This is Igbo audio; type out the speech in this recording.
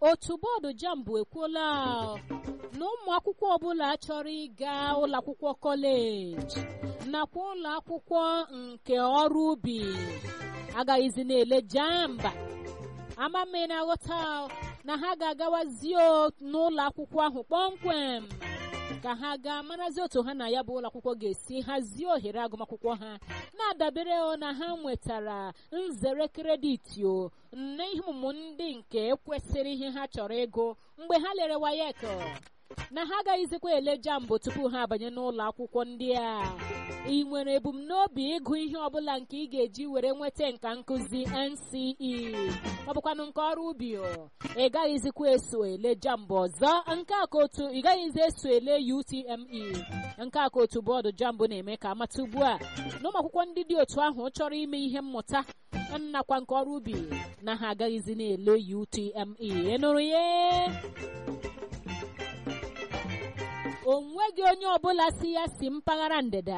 otu bọọdụ jambụ ekwuola na ụmụ akwụkwọ ọbụla chọrọ ịga ụlọ akwụkwọ kọleji nakwa ụlọ akwụkwọ nke ọrụ ubi agaghịzi na-ele jamba amame na aghọta na ha ga-agawazi n'ụlọ akwụkwọ ahụ kpọmkwem ka ha gaa marazi otu ha na ya bụ ụlọ akwụkwọ ga-esi hazie ohere agụmakwụkwọ ha na-adabere na ha nwetara nzere krediti o na ihe ọmụmụ ndị nke kwesịrị ihe ha chọrọ ịgụ mgbe ha lere wayek na ha agaghịzikwa ele jambụ tupu ha abanye n'ụlọ akwụkwọ ndị a ị nwere ebumnobi ịgụ ihe ọbụla nke ị ga-eji were nweta nka nkụzi NCE ọ bụkwanụ nke ọrụ ubi ị gaghịzikwa eso ele jambụ ọzọ nke a ka otu ị gaghịzi eso ele UTME nke a ka otu bọọdụ jambụ na-eme ka amata ugbu a na ụmụ akwụkwọ ndị dị otu ahụ chọrọ ime ihe mmụta nnakwa nke ọrụ ubi na ha agaghịzi na-ele UTME ị nụrụ ya o nweghị onye ọbụla si ya si mpaghara ndịda